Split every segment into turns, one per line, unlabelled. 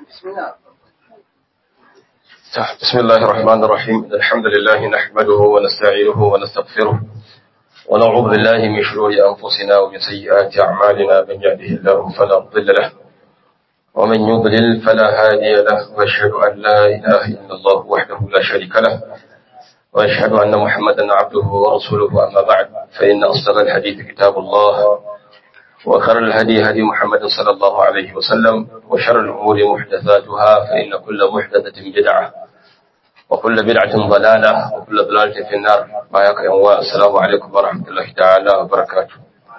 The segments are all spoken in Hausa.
بسم الله الرحمن الرحيم الحمد لله نحمده ونستعينه ونستغفره ونعوذ بالله من شرور أنفسنا ومن سيئات أعمالنا من يهده الله فلا مضل له ومن يضلل فلا هادي له وأشهد أن لا إله إلا الله وحده لا شريك له وأشهد أن محمدا عبده ورسوله أما بعد فإن أصدق الحديث كتاب الله وخير الهدي هدي محمد صلى الله عليه وسلم وشر الأمور محدثاتها فإن كل محدثة بدعة وكل بدعة ضلالة وكل ضلالة في النار بايك يا السلام عليكم ورحمة الله تعالى وبركاته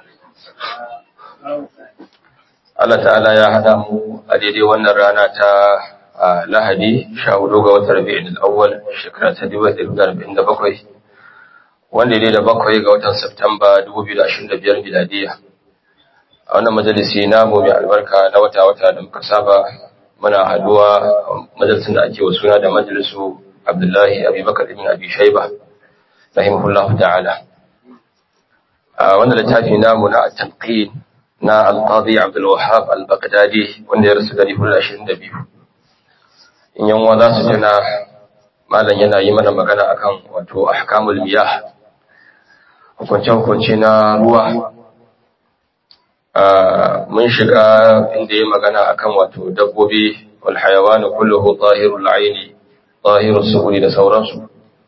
Allah ta'ala ya haɗa mu a daidai wannan rana ta Lahadi sha hudu ga watan Rabi'in al-Awwal shekara ta 1947 wanda ya da bakwai ga watan Septemba 2025 miladiya. A wannan majalisi namu mai albarka na wata-wata da muka saba muna haduwa majalisin da ake wa suna da majalisu Abdullahi Abubakar ibn Abi Shayba rahimahullahu ta'ala. A wannan littafi namu na at-tanqid na Al-Qadi Abdul Wahhab Al-Baghdadi wanda ya rasu dari 22. In yanwa za su tuna malam yana yi mana magana akan wato ahkamul miyah hukunce-hukunce na ruwa mun shiga inda ya magana akan wato dabbobi wal hayawanu kulluhu zahirul aini zahirul suhuri da sauransu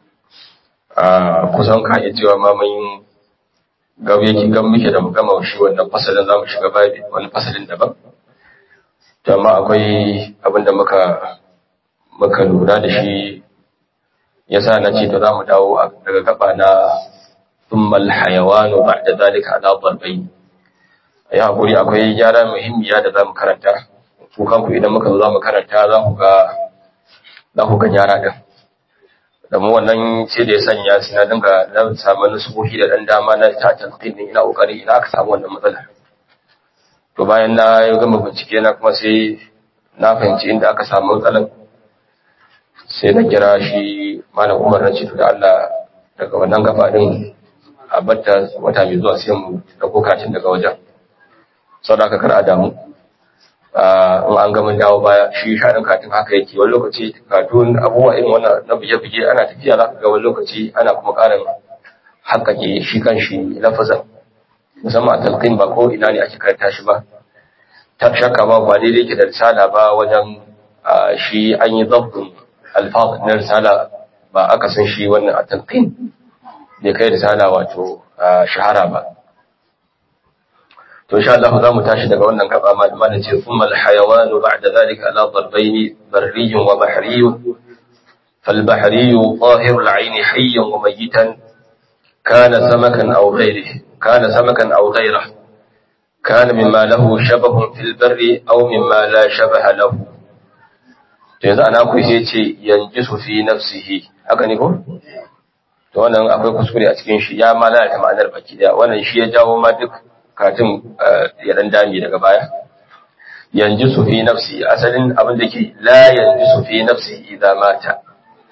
kusan ka iya cewa ma mun gabe ki gan muke da mu gama shi wannan fasalin zamu shiga babi wani fasalin daban to amma akwai abin da muka muka lura da shi yasa na ce to zamu dawo daga gaba na thumma al hayawanu ba'da zalika ala darbayn ya hakuri akwai gyara muhimmiya da za mu karanta ku kanku idan muka zo za mu karanta za ku ga za ku ga gyara din da mu wannan ce da ya sanya su na dinga na samu nusuhi da dan dama na ta talqin ina kokari ina aka samu wannan matsala to bayan na yi gama bincike na kuma sai na fahimci inda aka samu matsalan sai na kira shi malam Umar na ce to da Allah daga wannan gaba din a batta wata mai zuwa sai mu dauko katin daga wajen sau da aka kar a damu in an gama dawo baya shi shaɗin katin haka yake wani lokaci katun abubuwa irin wannan na buge-buge ana tafiya za ka ga wani lokaci ana kuma ƙarin haƙaƙe shi kan shi lafazan musamman a talqin ba ko ina ne ake karanta shi ba ta shakka ba ba daidai ke da risala ba wajen shi an yi zabbin alfaz na risala ba aka san shi wannan a talqin bai kai risala wato shahara ba to insha Allah za mu tashi daga wannan gaba malaman ce thumma al-hayawanu ba'da dhalika ala darbayn barriy wa bahriy فالبحري ظاهر العين حيا وميتا كان سمكا أو غيره كان سمكا أو غيره كان مما له شبه في البر أو مما لا شبه له yanzu ana ku sai ce yanjisu fi nafsihi haka ne ko to wannan akwai kuskure a cikin shi ya ma lalata ma'anar baki daya wannan shi ya jawo ma duk katin ya dan dami daga baya yanzu su fi nafsi asalin abin da ke la yanzu su fi nafsi idza mata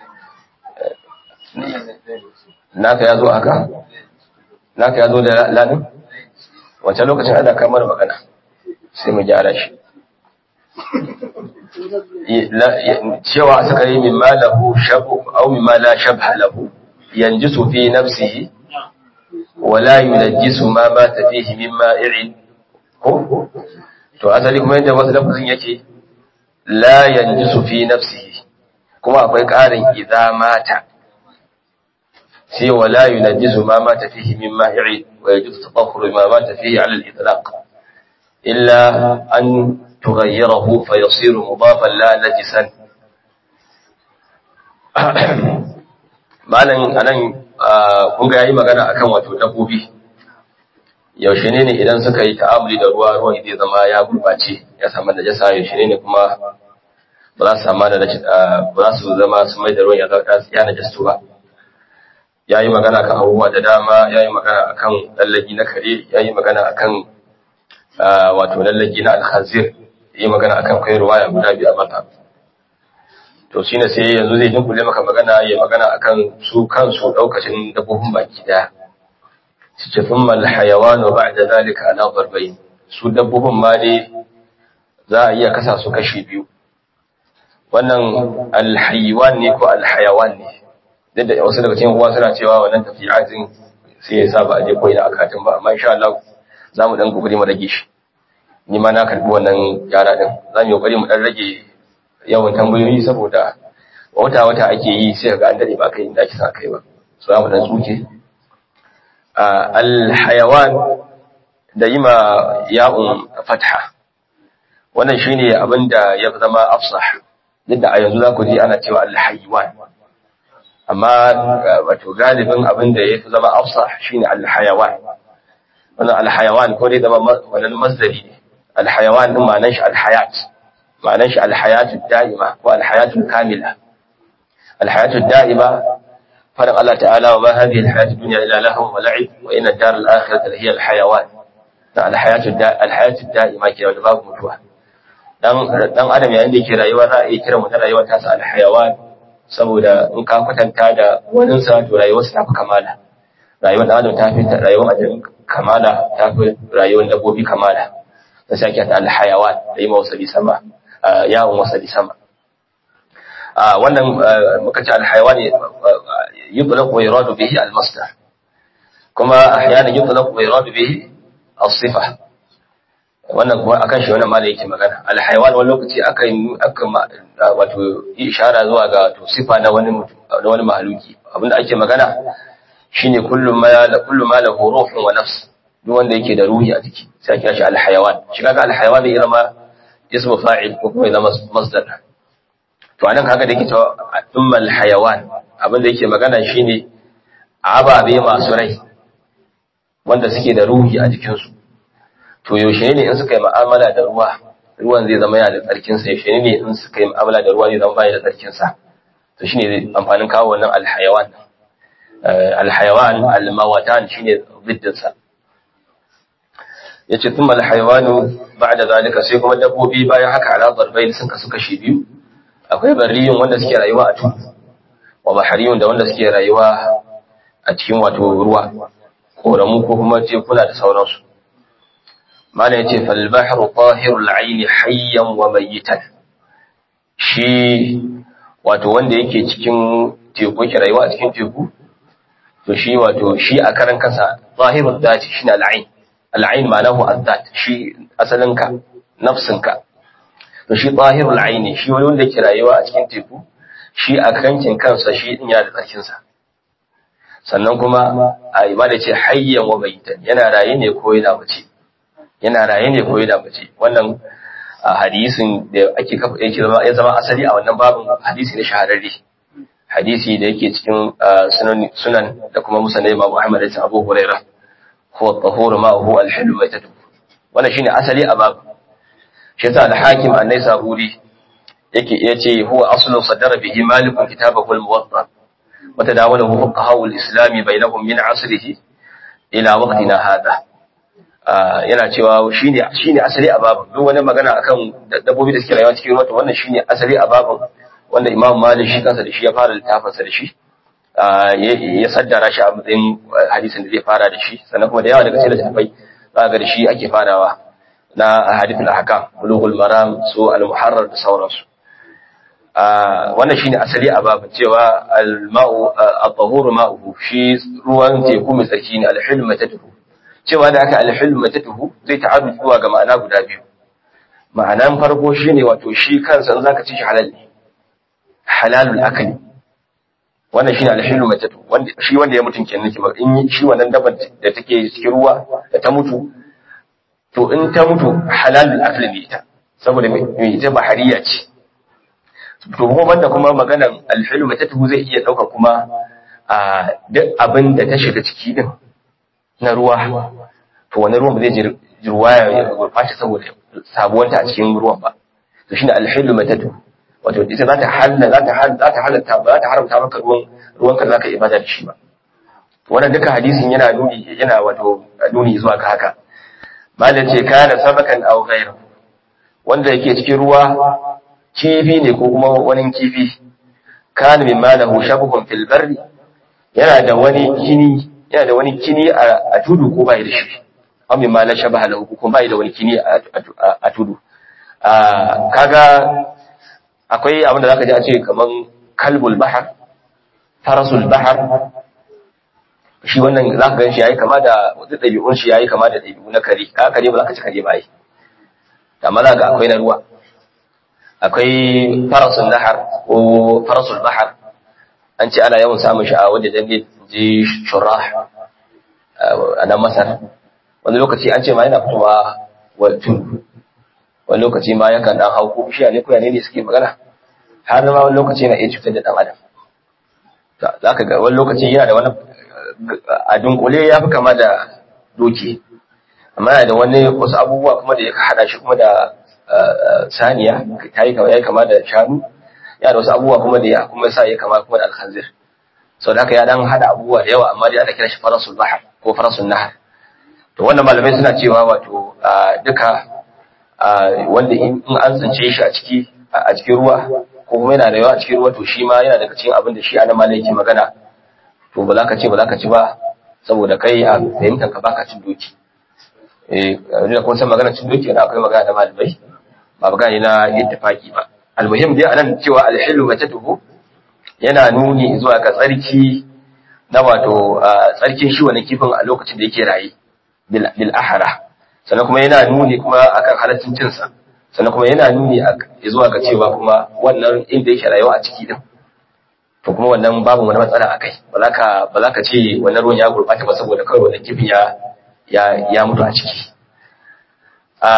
naka yazo haka naka yazo da ladin wancan lokacin ana kamar magana sai mu gyara shi cewa suka yi min ma lahu shabu au min ma la shabha lahu yanzu su fi nafsihi wala yunajjisu ma mata fihi min ma'in ko to asali kuma yanda wasu lafazin yake la yanjisu fi nafsihi kuma akwai ƙarin idza mata sai wala yunajjisu ma mata fihi min ma'in wa yajuzu tatahhuru ma mata fihi 'ala al-itlaq illa an tughayyirahu fa yasiru mudafan la najisan malan anan kun ga yayi magana akan wato dabbobi yaushe ne ne idan suka yi ta'amuli da ruwa ruwan zai zama ya gurbace ya samu najasa yaushe ne ne kuma ba za su samu da ba za su zama su mai da ruwan ya zaka ya najastu ba yayi magana kan abubuwa da dama yayi magana akan lallagi na kare yayi magana akan wato lallagi na alkhazir yayi magana akan kai ruwaya guda biyu a mata to shine sai yanzu zai dinkule maka magana ya magana akan su kansu daukacin dabbobin baki daya suke thumma alhayawanu ba'da zalika ala darbayn su dabbobin ma dai za a iya kasa su kashi biyu wannan alhaywan ne ko alhayawan ne duk da wasu daga cikin uwa suna cewa wannan tafi'atin sai ya sa ba a je koyi da akatin ba amma insha Allah za mu dan kokari mu rage shi ni ma na karbi wannan yara din za mu yi kokari mu dan rage yawan tambayoyi saboda wata wata ake yi sai ga an dade ba kai inda ake sa kai ba so za mu dan tsuke alhayawan da yi ma ya'un fatha wannan shine abin da ya zama afsah duk da a yanzu za ku ji ana cewa alhaywan amma wato galibin abin da ya fi zama afsah shine alhayawan wannan alhayawan ko dai zama wannan masdari ne alhayawan din ma'anar shi alhayat ma'anar shi alhayatu da'ima ko alhayatu kamila alhayatu da'ima faɗin Allah ta'ala wa ma hadhihi alhayatu dunya illa lahu wa la'ib wa inna ad-dar al-akhirata hiya alhayawan da alhayatu alhayatu da'ima ke da babu mutuwa dan dan adam yayin da yake rayuwa za a iya kira mutum rayuwa ta sa alhayawan saboda in ka kwatanta da wani sa to rayuwar sa tafi kamala rayuwar dan adam ta fi rayuwar adam kamala ta fi rayuwar dabbobi kamala ta sake ta alhayawan da yi wasali sama yawon wasali sama wannan muka ce alhayawan yutlaq wa yuradu bihi almasdar kuma ahyanan yutlaq wa yuradu bihi as-sifa wannan kuma akan shi wannan malai yake magana alhaywan wani lokaci aka yi aka wato ishara zuwa ga to sifa na wani na wani mahaluki abinda ake magana shine kullum ma kullu ma lahu ruhun wa nafs duk wanda yake da ruhi a jiki sai kira shi alhayawan shi kaga alhayawan ya zama ismu fa'il ko kuma ya zama masdar to anan kaga da yake cewa umma alhayawan abinda yake magana shine ababe masu rai wanda suke da ruhi a jikinsu to yaushe ne in suka yi ma'amala da ruwa ruwan zai zama yana da tsarkin sa yaushe ne in suka yi ma'amala da ruwa zai zama bai da tsarkin sa to shine amfanin kawo wannan alhayawan alhayawan almawatan shine biddin sa yace thumma alhayawanu ba'da zalika sai kuma dabbobi bayan haka ala darbayn sun kasu kashi biyu akwai barriyun wanda suke rayuwa a tudu wa bahariyun da wanda suke rayuwa a cikin wato ruwa koramu ko kuma tekuna da sauransu mana ya ce falbahar tahirul aini hayyan wa mayitan shi wato wanda yake cikin teku yake rayuwa a cikin teku to shi wato shi a karan kansa tahirul dati shine al'ain al'ain ma'anahu azzat shi asalinka nafsinka to shi tahirul aini shi wani wanda yake rayuwa a cikin teku shi a kankin kansa shi din yana da tsarkin sa sannan kuma a ibada ce hayyan wa mayitan yana raye ne ko yana mace yana raye ne ko yana mace wannan hadisin da ake kafa yake zama ya zama asali a wannan babin hadisi ne shahararre hadisi da yake cikin sunan sunan da kuma musnad Imam Ahmad da Abu Huraira huwa tahuru ma huwa al-hilm wa tatu wannan shine asali a babu shi yasa al-hakim an-naisaburi yake yace huwa aslu sadara bihi malikun kitabahu al-muwatta wa tadawalahu fuqaha al-islam bainahum min asrihi ila waqtina hadha yana cewa shine shine asali a babin duk wani magana akan dabbobi da suke rayuwa cikin ruwa to wannan shine asali a babin wanda Imam Malik shi kansa da shi ya fara littafin sa da shi ya saddara shi a matsayin hadisin da zai fara da shi sannan kuma da yawa daga cikin littafai za ga da shi ake farawa na hadithul ahkam bulughul maram su al-muharrar da sauransu wannan shine asali a babin cewa al-ma'u at-tahuru ma'uhu shi ruwan teku mai tsarki ne al-hilm matatuhu cewa da aka alhilm matatuhu zai ta'arru zuwa ga ma'ana guda biyu ma'anan farko shine wato shi kansa in zaka ci shi halal ne halalul akli wannan shine alhilm matatuhu wanda shi wanda ya mutun kenan nake in shi wannan dabar da take cikin ruwa da ta mutu to in ta mutu halalul akli ne ita saboda mai ita bahariya ce to kuma banda kuma maganan alhilm matatuhu zai iya dauka kuma a duk abin da ta shiga ciki din na ruwa to wani ruwan ba zai ji ruwa ya gurfashi saboda sabuwanta a cikin ruwan ba to shine alhilu matatu wato ita za ta halla za ta halla za ta halatta ba za ta haramta maka ruwan ruwan ka zaka ibada da shi ba wannan duka hadisin yana nuni yana wato nuni zuwa ga haka malam ce kana sabakan aw ghayru wanda yake cikin ruwa kifi ne ko kuma wani kifi kana mimma lahu shabuhun fil barri yana da wani kini yana da wani kini a tudu ko bai da shi amma ma la shabaha lahu ko bai da wani kini a tudu kaga akwai abin da zaka ji a ce kaman kalbul bahar farasul bahar shi wannan zaka gan shi yayi kama da wata ɗabi'un shi yayi kama da ɗabi'u na kare ka kare ba za ka ci kare ba ai amma za ga akwai na ruwa akwai farasul nahar ko farasul bahar an ce ana yawan samun shi a wajen danne ji shurah a nan masar wani lokaci an ce ma yana fitowa wa tudu wani lokaci ma yakan dan hau ko bishiya ne ko yane ne suke magana har ma wani lokaci yana iya cutar da dan adam za ka ga wani lokaci yana da wani a dunkule ya fi kama da doki amma yana da wani wasu abubuwa kuma da ya haɗa shi kuma da saniya ta yi kama ya kama da shanu yana da wasu abubuwa kuma da ya kuma sa ya kama kuma da alkhanzir sau da haka ya dan haɗa abubuwa da yawa amma dai ana kira shi farasul bahar ko farasul nahar to wannan malamai suna cewa wato duka wanda in an tsince shi a ciki a cikin ruwa ko kuma yana da yawa a cikin ruwa to shi ma yana daga cikin abin da shi ana malai yake magana to ba za ka ce ba za ka ci ba saboda kai a fahimtar ka baka cin doki eh da kun san magana cin doki da akwai magana da malamai ba magana ne na ittifaki ba almuhim dai anan cewa alhilu matatuhu yana nuni zuwa ga tsarki na wato tsarkin shi wani kifin a lokacin da yake raye bil ahara sannan kuma yana nuni kuma akan halaccin cinsa sannan kuma yana nuni zuwa ga cewa kuma wannan inda yake rayuwa a ciki din to kuma wannan babu wani matsala a kai ba za ka ba za ka ce wannan ruwan ya gurɓata ba saboda kawai wannan kifin ya ya ya mutu a ciki a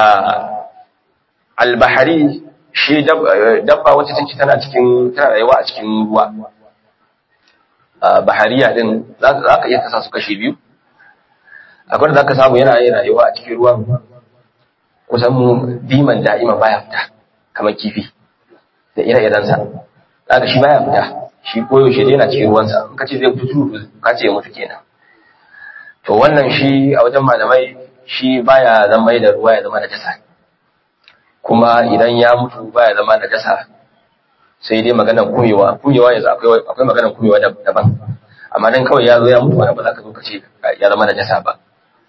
albahari shi dabba wacce take tana cikin tana rayuwa a cikin ruwa bahariya din za ka iya kasa su kashi biyu akwai da za ka samu yana yin rayuwa a cikin ruwan kusan mu diman da'ima baya fita kamar kifi da ire-irensa za ka shi baya fita shi koyaushe dai yana cikin ruwansa in ka ce zai fito tudu ka ce ya mutu kenan to wannan shi a wajen malamai shi baya zama da ruwa ya zama da jasa kuma idan ya mutu baya zama da jasa sai dai maganar kumewa kumewa yanzu akwai akwai maganar kumewa daban amma dan kawai ya zo ya mutu wani ba za ka zo ka ce ya zama da jasa ba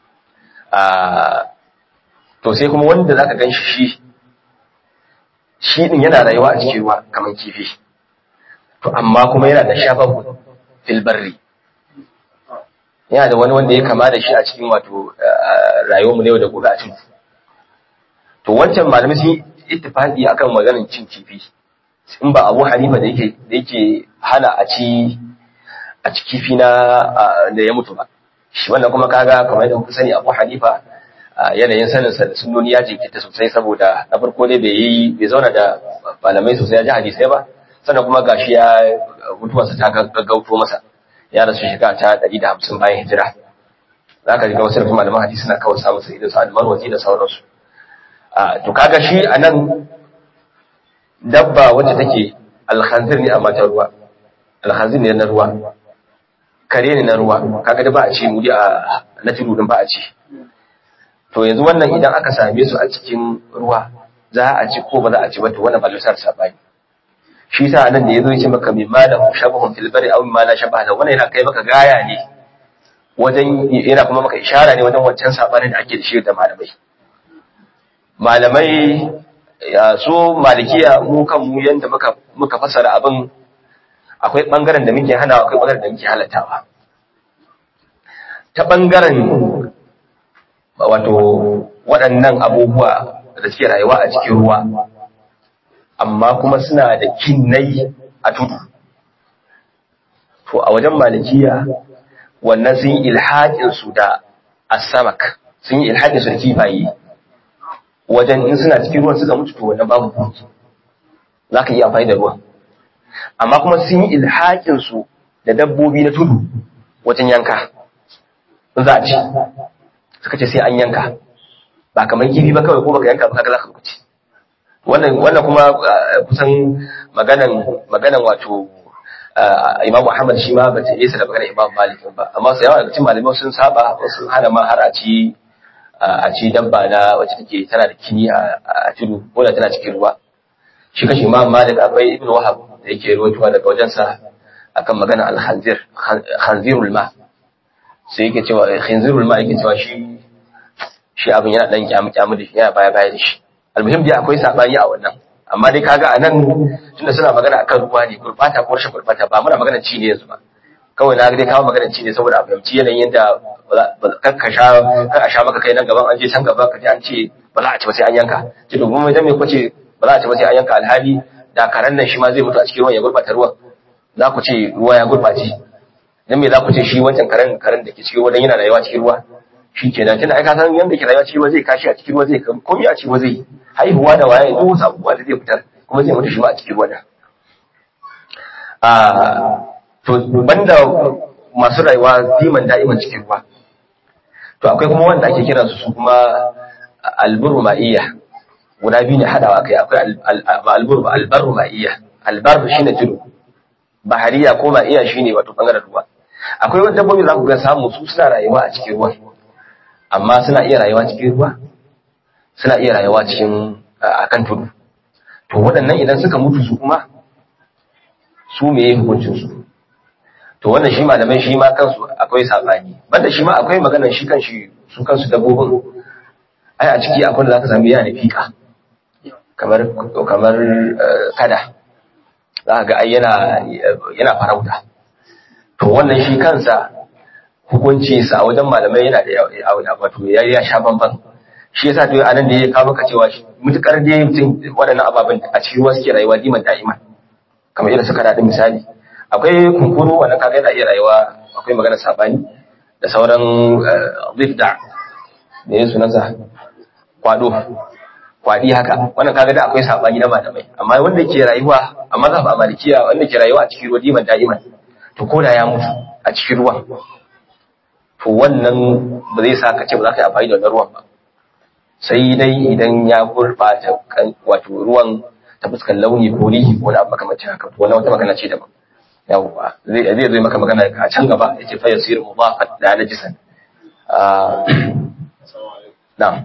to sai kuma wanda zaka gan shi shi shi din yana rayuwa a cikin ruwa kamar kifi to amma kuma yana da shabahu fil barri yana da wani wanda ya kama da shi a cikin wato rayuwar mu ne da gobe a cikin to wancan malamai sun ittifaqi akan maganar cin kifi in ba Abu Hanifa da yake da yake hana a ci a ci kifi na da ya mutu ba shi wannan kuma kaga kamar da kuka sani Abu Hanifa yanayin sanin sa da sunnoni ya jinkita sosai saboda na farko dai bai yi bai zauna da malamai sosai ya ji hadisai ba sannan kuma gashi ya mutuwarsa ta gaggauto masa ya rasu shekara ta ɗari da hamsin bayan hijira za ka ga wasu rufin malaman hadisi suna kawai samun sai da su almarwazi da sauransu to kaga shi a nan dabba wacce take alhanzir ne a matan ruwa alhanzir ne na ruwa kare ne na ruwa kaga da ba a ci muri a na tudu din ba a ci to yanzu wannan idan aka same su a cikin ruwa za a ci ko ba za a ci ba to wannan ba lusar sabani shi sa nan da yazo yace maka min ma da shabahun fil bari aw ma la shabaha da wannan yana kai maka gaya ne wajen yana kuma maka ishara ne wajen wancan sabanin da ake da shi da malamai malamai ya so malikiya mu kan mu yanda muka muka fasara abin akwai bangaren da muke hana akwai bangaren da muke halatawa ta bangaren wato waɗannan abubuwa da suke rayuwa a cikin ruwa amma kuma suna da kinnai a tudu to a wajen malikiya wannan sun yi ilhaƙinsu da asamak sun yi ilhaƙinsu da kifaye wajen in suna cikin ruwan suka mutu to wannan babu buki za ka iya amfani da ruwan amma kuma sun yi ilhaƙinsu da dabbobi na tudu wajen yanka za a ci suka ce sai an yanka ba kamar kifi ba kawai ko baka yanka ba kaga za ka ci wannan wannan kuma kusan maganan maganan wato Imam Ahmad shi ma bata nesa da maganar Imam Malik ba amma sai yawa daga cikin malamai sun saba sun hana ma har a ci a ci dabba na wacce take tana da kini a tudu ko da tana cikin ruwa shi kashi Imam Malik akwai Ibn Wahab da yake ruwaitowa daga wajensa akan maganar al-khanzir khanzirul ma sai yake cewa khanzirul ma yake cewa shi shi abin yana dan kyamu kyamu da shi yana baya baya da shi almuhim dai akwai sabani a wannan amma dai kaga a nan tunda suna magana akan ruwa ne gurbata ko rashin gurbata ba muna magana ci ne yanzu ba kawai na dai kawo magana ci ne saboda a fahimci yanayin yadda kar ka sha kar a sha maka kai nan gaban an je can gaba ka ji an ce ba za a ci ba sai an yanka ce to kuma idan me kwace ba za a ci ba sai an yanka alhali da karan nan shi ma zai mutu a cikin ruwan ya gurbata ruwan za ku ce ruwa ya gurbace dan me za ku ce shi wancan karen karen da ke cikin ruwa dan yana rayuwa cikin ruwa shi ke nan tunda ai ka san yanda ke rayuwa cikin ruwa zai kashi a cikin ruwa zai komai a cikin ruwa zai haihuwa da waye duk wasu abubuwa da zai fitar kuma zai mutu shi ma a cikin ruwa da a to banda masu rayuwa diman da'iman cikin ruwa to akwai kuma wanda ake kiran su kuma alburu ma'iyya guda biyu ne hadawa kai akwai alburu albaru ma'iyya albar shine tudu bahariya ko ma'iyya shine wato bangaren ruwa akwai wani dabbobi za ku ga samu su suna rayuwa a cikin ruwa amma suna iya rayuwa cikin ruwa suna iya rayuwa cikin akan tudu to waɗannan idan suka mutu su kuma su me hukuncin su to wannan shi malamai shi ma kansu akwai sabani banda shi ma akwai maganar shi kanshi su kansu dabbobin ai a ciki akwai da zaka sami yana da fika kamar kamar kada za ga ai yana yana farauta to wannan shi kansa hukunci sa a wajen malamai yana da wato ya ya sha bamban shi yasa to anan da ya kawo maka cewa mutukar dai mutum waɗannan ababen a cikin ruwa suke rayuwa diman da'iman kamar irin suka daɗin misali akwai kunkuru wannan kaga yana iya rayuwa akwai magana sabani da sauran zifda da yin sunansa kwado kwadi haka wannan kaga da akwai sabani na malamai amma wanda ke rayuwa a mazhab a malikiya wanda ke rayuwa a cikin ruwa diman da'iman to ko da ya mutu a cikin ruwan to wannan ba zai sa ka ce ba za ka yi amfani da wannan ruwan ba sai dai idan ya gurɓata wato ruwan ta fuskar launi ko rihi ko wani abu makamancin haka to wannan wata magana ce daban yawwa zai zai zai maka magana a can gaba yace fa yasir mudafat da najisan na'am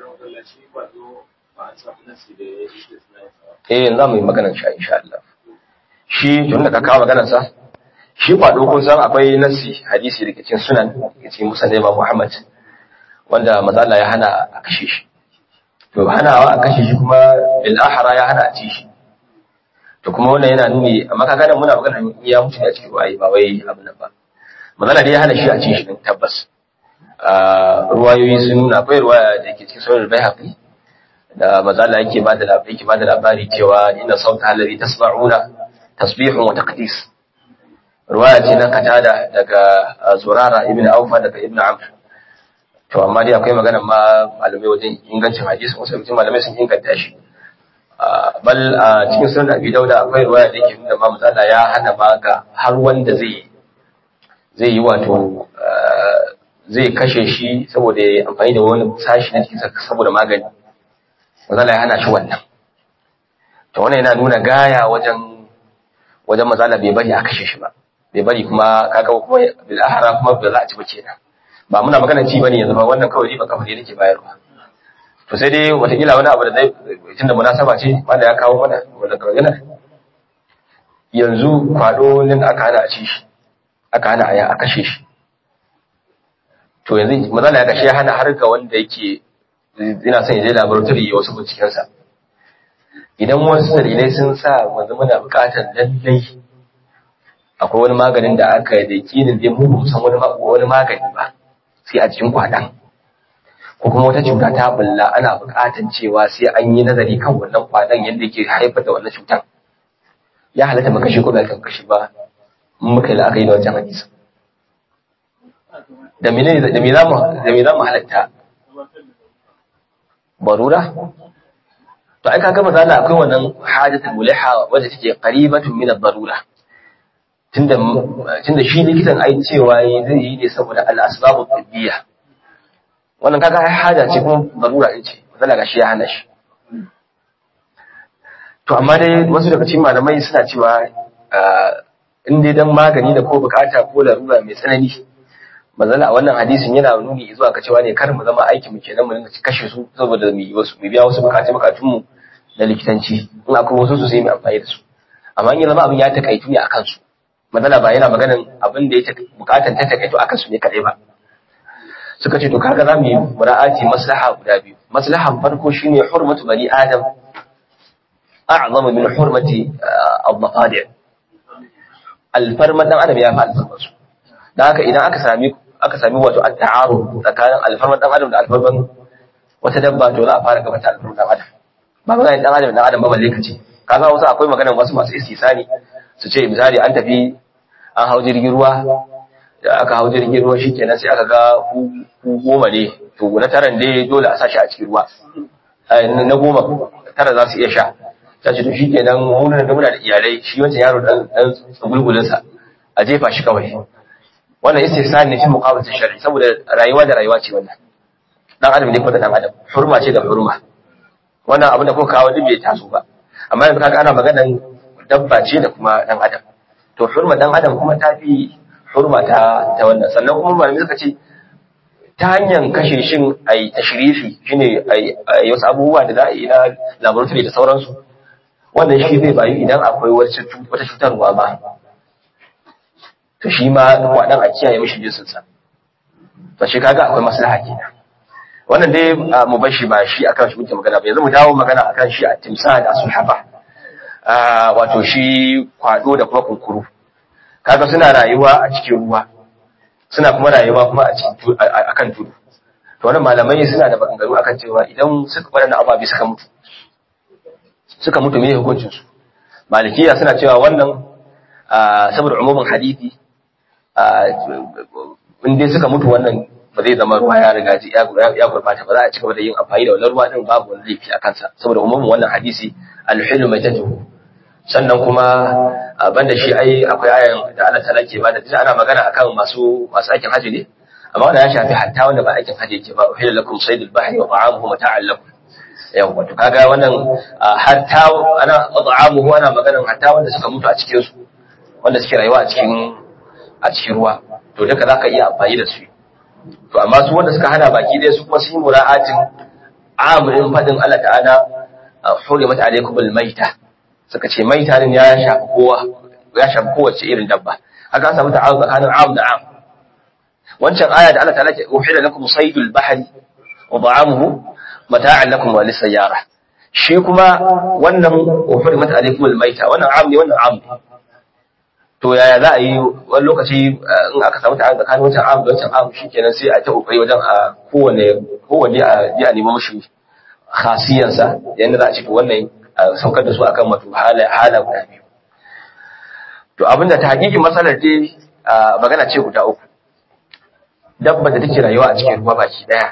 eh za mu yi maganar sha insha Allah shi tun da ka kawo maganar sa shi kwado kun san akwai nasi hadisi da ke cikin sunan da ke cikin musan da Muhammad wanda mazala ya hana a kashe shi to hanawa a kashe shi kuma bil ahra ya hana a ci shi to kuma wannan yana nuni amma kaga nan muna magana ya mutu ne a cikin ruwayi ba wai abin nan ba mazala dai ya hana shi a ci shi din tabbas ruwayoyi sun nuna akwai ruwaya da ke cikin sunan Baihaqi da mazala yake ba da labari yake ba da labari cewa inna sauta alladhi tasma'una tasbihun wa taqdis ruwaya ce na katada daga zurara ibn aufa daga ibn amr to amma dai akwai magana ma malamai wajen ingancin hadisi wasu mutum malamai sun inganta shi bal a cikin sunan abi dauda akwai ruwaya da yake nuna ma matsala ya hana ma ga har wanda zai zai yi wato zai kashe shi saboda ya amfani da wani sashi na jikinsa saboda magani matsala ya hana shi wannan to wannan yana nuna gaya wajen wajen matsala bai bari a kashe shi ba bai bari kuma kaga kuma bil ahra kuma ba za a ci ba kenan ba muna magana ci bane yanzu ba wannan kawai riba kafa ne nake bayarwa to sai dai watakila wani abu da zai tunda munasaba ce wanda ya kawo mana wanda kawai yana yanzu kwado nan aka hana a ci shi aka hana a a kashe shi to yanzu mazala ya kashe ya hana har ga wanda yake ina son ya je laboratory ya wasu bincikensa idan wasu dalilai sun sa wanzu muna buƙatar lallai akwai wani maganin da aka yi da yakinin zai mu san wani wani magani ba sai a cikin kwaɗan ko kuma wata cuta ta bulla ana buƙatar cewa sai an yi nazari kan wannan kwaɗan yadda yake haifar da wannan cutar ya halatta mu kashe ko ba kan kashe ba in muka yi la'akari da wancan hadisi da me da me za mu da me za mu halatta barura to ai kaga misali akwai wannan hajatul muliha wadda take qaribatun min ad-darura tunda tunda shi likitan ai cewa zai yi ne saboda al-asbabu tibbiya wannan kaga ai haja ce kuma darura ce misali ga shi ya hana shi to amma dai wasu daga cikin malamai suna cewa in dai dan magani da ko bukata ko larura mai tsanani manzala a wannan hadisin yana nuni zuwa ga cewa ne kar mu zama aiki mu kenan mu dinga kashe su saboda mu wasu mu biya wasu bukatu bukatun mu na likitanci in akwai wasu su sai mu amfani da su amma in ya zama abin ya takaitu ne akan su manzala ba yana maganin abin da ya bukatan ta takaitu akan su ne kadai ba suka ce to kaga za mu yi mura'ati maslaha guda biyu maslahan farko shine hurmatu bani adam a'zamu min hurmati al-mafadi' alfarma dan adam ya fi alfarma su dan haka idan aka sami aka sami wato at-ta'arud tsakanin alfarma dan adam da alfarman wata dabba to za a fara gabata alfarma dan adam ba magana dan adam dan adam ba balle kace kaga wasu akwai maganar wasu masu istisani su ce misali an tafi an hau jirgin ruwa da aka hau jirgin ruwa shikenan sai aka ga ku goma ne to na taran dai dole a sa shi a cikin ruwa na goma tara za su iya sha ta ce to shi ke nan wunan da muna da iyalai shi wancan yaro dan dan tsugulgulinsa a jefa shi kawai wannan istihsan ne fi muqabalati shar'i saboda rayuwa da rayuwa ce wannan dan adam ne ko da dan adam hurma ce da hurma wannan abin da kuka kawo duk bai taso ba amma yanzu kaga ana maganan dabba ce da kuma dan adam to hurma dan adam kuma ta fi hurma ta ta wannan sannan kuma malamai suka ce ta hanyar kashe shin a yi tashirifi shi ne a yi wasu abubuwa da za a yi na laboratory da sauransu wannan shi zai bayu idan akwai wata cutarwa ba to shi ma waɗan a kiyaye mishi jinsinsa to shi kaga akwai maslaha kenan wannan dai mu bar shi ba shi akan shi muke magana ba yanzu mu dawo magana akan shi a timsa da sulhaba wato shi kwado da kuma kunkuru kaga suna rayuwa a cikin ruwa suna kuma rayuwa kuma a kan tudu to wannan malamai suna da maganganu akan cewa idan suka waɗannan ababe suka mutu suka mutu me hukuncin su malikiya suna cewa wannan saboda umumin hadisi in dai suka mutu wannan ba zai zama ruwa ya riga ya gurbata ba za a cigaba da yin amfani da wannan ruwa din babu wani laifi a kansa saboda umumin wannan hadisi alhilu mai tatuhu sannan kuma banda shi ai akwai ayan da Allah ta'ala ke bada tunda ana magana akan masu masu aikin haji ne amma wannan ya shafi hatta wanda ba aikin haji yake ba uhilla lakum saydul bahri wa ta'amuhu mata'an lakum yawa to kaga wannan hatta ana ta'amuhu ana maganan hatta wanda suka mutu a cikin su wanda suke rayuwa a cikin a cikin ruwa to duka zaka iya amfani da su to amma su wanda suka hana baki dai su kuma sun yi mura'atin amurin fadin Allah ta'ala hurimat alaykumul maita suka ce mai tarin ya shafi kowa ya shafi kowace irin dabba haka samu ta'awun tsakanin am da am wancan aya da Allah ta'ala ke uhila lakum saydul bahri wa ta'amuhu mata'an lakum wa lisayyara shi kuma wannan uhrimat alaykum almayta wannan am ne wannan am ne to yaya za a yi wani lokaci in aka samu ta'awun tsakanin wancan am da wancan am shikenan sai a ta kokari wajen a kowane kowanne a ji a nemi mushi khasiyansa yanda za a ce wannan saukar da su akan wato hala guda biyu to abinda ta hakikin matsalar dai magana ce guda uku dabba da take rayuwa a cikin ruwa baki daya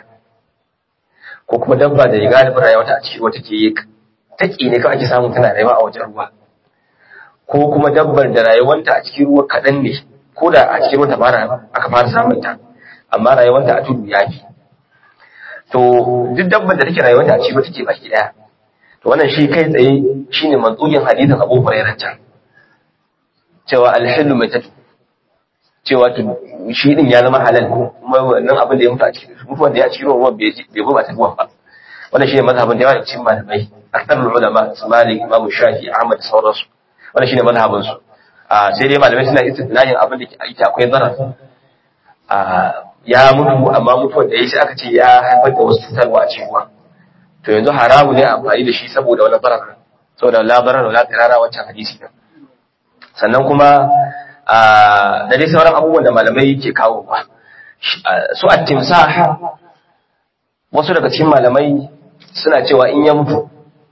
ko kuma dabba da galibin rayuwa ta a cikin ruwa take yi taki ne kawai ake samu tana rayuwa a wajen ruwa ko kuma dabbar da rayuwanta a cikin ruwa kaɗan ne ko da a cikin ruwa ta fara aka fara samun ta amma rayuwanta a tudu ya fi to duk dabbar da take rayuwanta a cikin ruwa take baki daya to wannan shi kai tsaye shine mantsugin hadisin Abu Hurairah can cewa alhillu mai tatu cewa shi din ya zama halal kuma wannan abin da ya mutu a cikin mutuwan da ya cikin ruwan bai bai gurɓata ruwan ba wannan shine mazhabin da yawa daga cikin malamai aktarul ulama Malik Imam Shafi Ahmad da sauransu wannan shine mazhabin su a sai dai malamai suna istidlalin abin da yake akwai zarar a ya mutu amma mutuwar da ya sai aka ce ya haifar da wasu cutarwa a cikin ruwa to yanzu haramu ne amfani da shi saboda wani barar saboda labarar wala tsirara wancan hadisi din sannan kuma da dai sauran abubuwan da malamai ke kawo ba su a timsah wasu daga cikin malamai suna cewa in ya mutu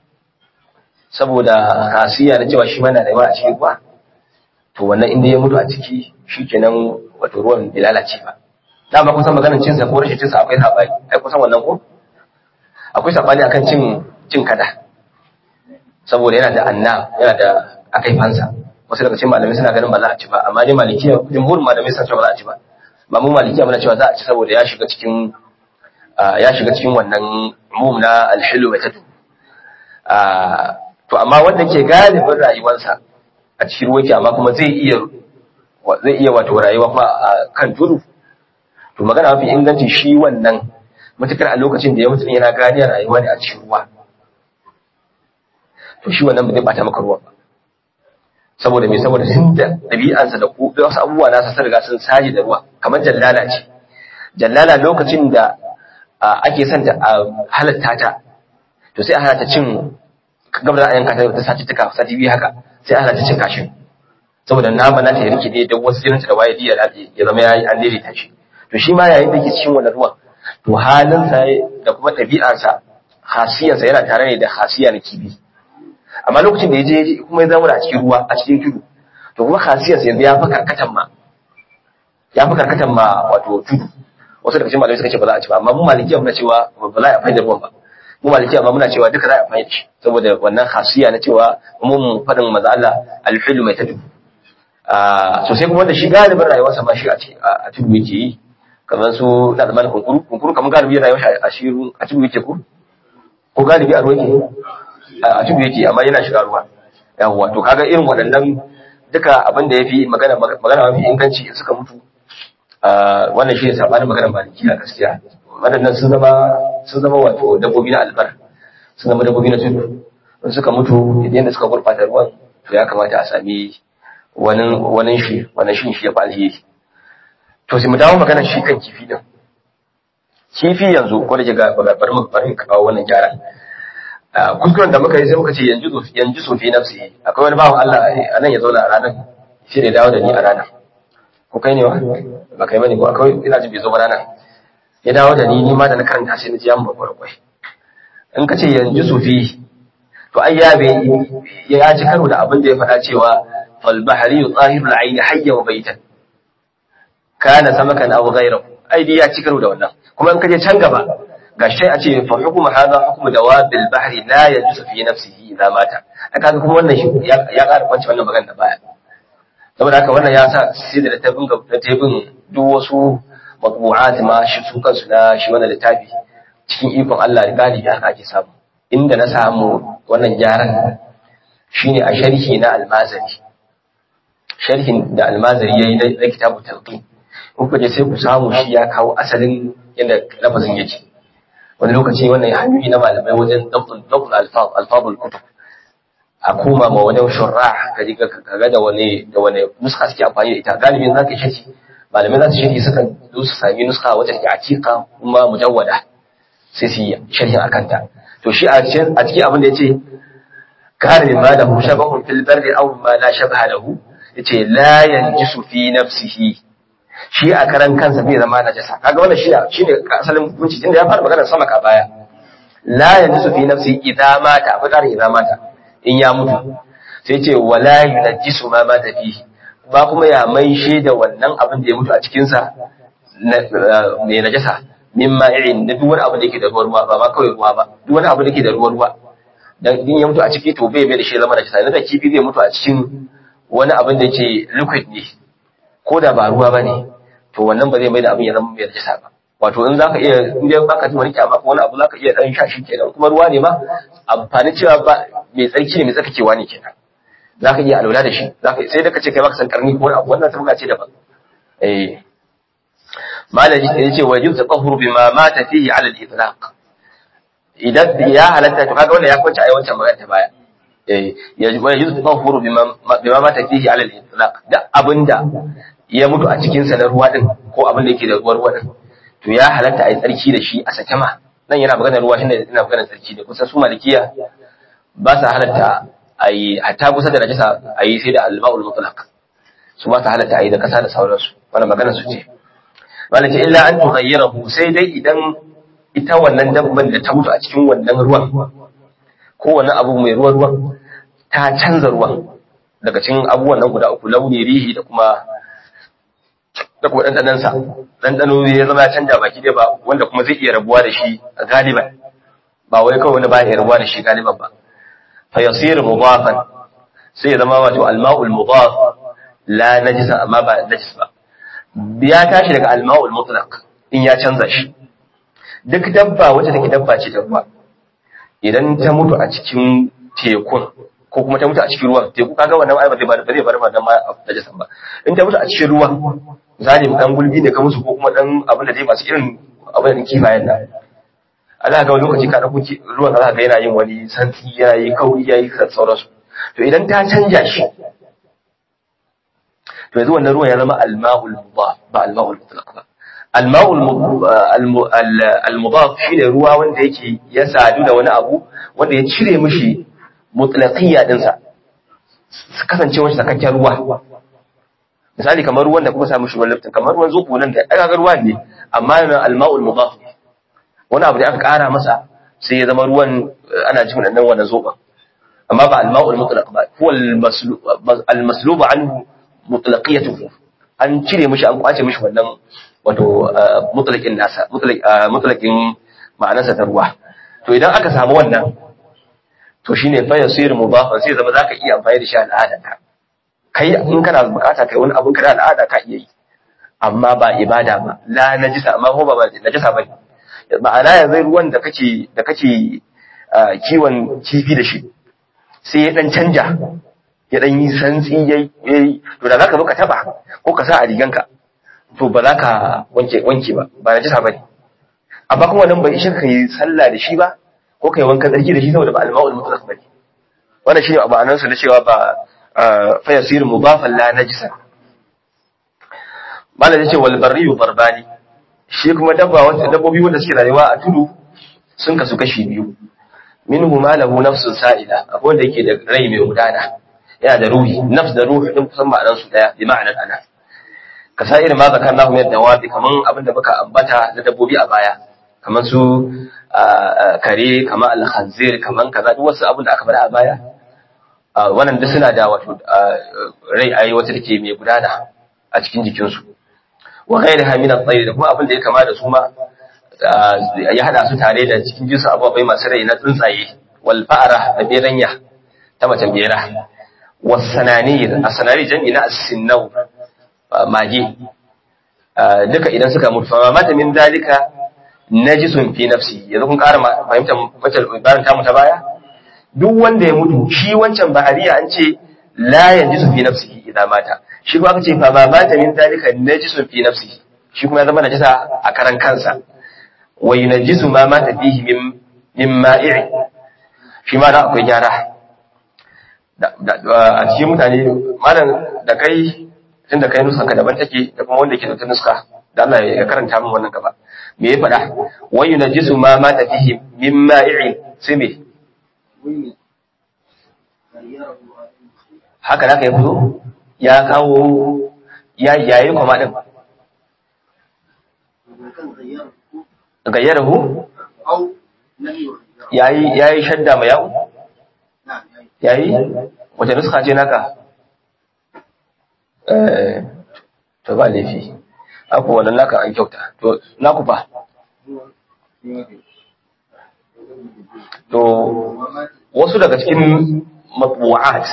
saboda hasiya na cewa shi mana rayuwa a cikin ruwa to wannan inda ya mutu a ciki shikenan wato ruwan bai lalace ba dama kusan maganar cinsa ko rashin cinsa akwai sabani ai kusan wannan ko akwai sabani akan cin cin kada saboda yana da anna yana da akai fansa wasu daga cikin malamai suna ganin ba za a ci ba amma dai malikiya jumhur malamai suna cewa ba za a ci ba ba mu malikiya muna cewa za a ci saboda ya shiga cikin ya shiga cikin wannan umum na alhilu wa tatu to amma wanda ke galibin rayuwarsa a cikin ruwa ke amma kuma zai iya zai iya wato rayuwa kuma a kan tudu to magana mafi inganci shi wannan matukar a lokacin da ya mutu yana ganiyar rayuwa ne a cikin ruwa to shi wannan ba zai bata maka ruwa ba saboda me saboda sun da ɗabi'ansa da ku da wasu abubuwa nasa sun riga sun saje da ruwa kamar jallala ce jallala lokacin da ake son ta a halatta ta to sai a hana ta cin gaba da ayan kata ta sati tuka sati biyu haka sai ana ta cin kashin saboda nama na ta rike ne da wasu jinin da waye diya ya zama yayi an daidaita shi to shi ma yayin da yake cikin wannan ruwan to halinsa da kuma ɗabi'arsa hasiyarsa yana tare ne da hasiya na kibi amma lokacin da ya je kuma ya zama a cikin ruwa a cikin tudu to kuma hasiyarsa yanzu ya fi karkatan ma ya fi karkatan ma wato tudu wasu daga cikin malamai suka ce ba za a ci ba amma mu malikiya muna cewa ba za a amfani da ruwan ba mu malikiya ba muna cewa duka za a amfani da shi saboda wannan hasiya na cewa mun faɗin maza Allah alhilu mai tadu so sai kuma da shi galibin rayuwarsa ma shi a tudu yake yi kamar su na zamanin kunkuru kunkuru kamar galibi yana yawan a shiru a tudu yake ko ko galibi a ruwa yake a tudu yake amma yana shiga ruwa yawwa to kaga irin waɗannan duka abin da yafi magana magana mafi inganci suka mutu wannan shi ne sabanin magana maliki a gaskiya waɗannan sun zama sun zama wato dabbobi na albar sun zama dabbobi na tudu in suka mutu idan da suka gurɓata ruwan to ya kamata a sami wani wani shi wani shi shi ya fi alheri to sai mu dawo maganar shi kan kifi din kifi yanzu ko da ga bari mu bari ka kawo wannan gyara kuskuren da muka yi sai muka ce yanzu yanzu sofi nafsi akwai wani bawan Allah a nan ya zauna a ranar shi ne dawo da ni a ranar ko kai ne wa ba kai bane ko akwai ina jin bai zo ba ranar ya dawo da ni ni ma da na karanta sai na ji an babbar kwai in ka ce yanzu sofi to ai ya bai ya ci karo da abin da ya faɗa cewa fal bahri yutahhiru al-ayn hayya wa baitan kana samakan aw ghayrahu ai dai ya ci karo da wannan kuma in kaje can gaba gashi a ce fa hukmu hadha hukmu dawabil bahri la yajuzu fi nafsihi idza mata kaga kuma wannan shi ya ƙara kwanci wannan magana da baya saboda haka wannan ya sa sai da ta bin da ta bin duk wasu matbu'at ma shi su kansu na shi wannan littafi cikin ikon Allah da galibi haka ake samu inda na samu wannan gyaran shine a sharhi na almazari sharhin da almazari yayi na kitabu talqin kuka je sai ku samu shi ya kawo asalin yadda lafazin yake wani lokaci wannan hanyoyi na malamai wajen dabtul alfabul kutub a koma ma wajen shurra ka ji kaga da wani da wani nuska suke amfani da ita galibin za ka shafi malamai za su shafi sukan zo su sami nuska wacce take aqiqa kuma mujawwada sai su yi sharhin akan ta to shi a cikin a cikin abin da yace kana min ma da hu shabahun fil barri aw ma la shabaha lahu yace la yanjisu fi nafsihi shi a karan kansa bai zama najasa kaga wannan shi shine asalin hukunci tunda ya fara magana sama ka baya la yanjisu fi nafsi idza mata fa qara idza mata in ya mutu sai ce wala yunjisu ma mata fi ba kuma ya maishe da wannan abin da ya mutu a cikin sa ne najasa mimma irin da duk wani abu da yake da ruwa ruwa ba ma kawai ruwa ba duk wani abu da yake da ruwa ruwa dan din ya mutu a ciki to bai bai da shi zama najasa yanzu da kifi zai mutu a cikin wani abin da yake liquid ne ko da ba ruwa bane to wannan ba zai mai da abin ya zama mai najasa ba wato in zaka iya in dai baka ji wani kyama ko wani abu zaka iya dan sha shi kenan kuma ruwa ne ma amfani cewa ba mai tsarki ne mai tsarkakewa ne kenan zaka iya alwala da shi zaka sai da kace kai baka san karni ko wani abu wannan tabuga ce daban eh malaji ya ce wa yujza tahuru bima mata fihi ala al-itlaq idan ya halatta to kaga wannan ya kwace ai wancan magana ta baya eh ya yujza tahuru bima bima mata fihi ala al-itlaq da abinda ya mutu a cikinsa na ruwa din ko abin da yake da ruwa ruwa din to ya halatta a yi tsarki da shi a sake ma nan yana magana ruwa shi ne ina magana tsarki da kusa su malikiya ba sa halatta a yi hatta kusa da najasa a yi sai da alba'ul mutlaq su ba sa halatta a yi da kasa da sauransu wannan magana su ce wala ce illa an tughayyirahu sai dai idan ita wannan dabban da ta mutu a cikin wannan ruwan ko wannan abu mai ruwa ruwan ta canza ruwan daga cikin abubuwan nan guda uku launi rihi da kuma da kuma ɗanɗanansa ɗanɗano ya zama ya canja baki dai ba wanda kuma zai iya rabuwa da shi a galiban ba wai kawai wani ba ya rabuwa da shi galiban ba fa yasir mudafan sai ya zama wato alma'ul mudaf la najisa amma ba najis ba ya tashi daga alma'ul mutlaq in ya canza shi duk dabba wacce take dabba ce dabba idan ta mutu a cikin tekun ko kuma ta mutu a cikin ruwan teku kaga wannan ai ba zai ba zai bar wannan ma najisan ba in ta mutu a cikin ruwa zalim dan gulbi ne ka musu ko kuma dan abin da dai masu irin abin da kifayen nan Allah ga wani lokaci ka dauko ruwan za ka ga yana yin wani santsi yana yi kauri yayi sauransu to idan ta canja shi to yanzu wannan ruwan ya zama al-ma'ul mudaf ba al-ma'ul mutlaq ba al-ma'ul al-mudaf shine ruwa wanda yake ya sadu da wani abu wanda ya cire mishi mutlaqiyya dinsa su kasance wani sakakken ruwa misali kamar ruwan da kuka samu shi ruwan liftin kamar ruwan zobo nan da aka ga ruwa ne amma yana alma'ul mudaf wani abu da aka kara masa sai ya zama ruwan ana jin nan wannan zoban amma ba alma'ul mutlaq ba huwa almaslub anhu mutlaqiyatuhu an cire mishi an kwace mishi wannan wato mutlaqin nasa mutlaqin ma'anarsa ta ruwa to idan aka samu wannan to shine fa yasir mudafan sai zama zaka iya amfani da shi al'adanka kai in kana bukata kai wani abun kana al'ada ka iya yi amma ba ibada ba la najisa amma ko ba najisa ba ma'ana yanzu ruwan da kake da kake kiwon kifi da shi sai ya dan canja ya dan yi santsi yayi to da zaka zo ka taba ko ka sa a riganka to ba za ka wanke wanke ba ba najisa ba ne amma kuma nan bai ishe ka yi sallah da shi ba ko kai wankan tsarki da shi saboda ba al-ma'ul mutlaq bane wannan shine ma'anar sa na cewa ba fa yasir mudafan la najisa malam yace wal barriyu barbani shi kuma dabba wanda dabbobi wanda suke rayuwa a tudu sun kasu kashi biyu minhu ma lahu nafsun sa'ila akwai wanda yake da rai mai gudana yana da ruhi nafs da ruhi din kusan ma'anar su daya bi ma'anar ana ka sa irin ma zakarnahu min dawabi kaman abin da muka ambata na dabbobi a baya kaman su kare kaman al-khanzir kaman kaza duk wasu abin da aka faɗa a baya wannan duk suna da wato rai ayi wata take mai gudana a cikin jikinsu wa ghairiha min at-tayr da kuma abin da ya kama da su ma ya hada su tare da cikin jinsu abubuwa masu rai na tsuntsaye wal fa'ara da beranya ta macen bera was sananir as-sananir jam'i na as-sinnaw mage duka idan suka mutu fa mata min dalika najisun fi nafsi yanzu kun ƙara fahimtar wacce ibaran tamu ta baya duk wanda ya mutu shi wancan bahariya an ce la yanjisu fi nafsihi idan mata shi kuma aka ce fa ma mata min dalika najisun fi nafsihi shi kuma ya zama najisa a karan kansa wa yunajjisu ma mata fihi min min ma'i shi ma da akwai gyara a cikin mutane malam da kai tunda kai nusan ka daban take da kuma wanda ke da nuska da Allah ya karanta min wannan gaba me ya faɗa wa yunajjisu ma mata fihi min ma'i sai me haka da ka yi fito ya kawo ya yayi kuma din gayyarahu yayi yayi shadda mai yawo yayi wace nuska ce naka eh to ba laifi aku wannan naka an kyauta to naku fa to wasu daga cikin matbu'at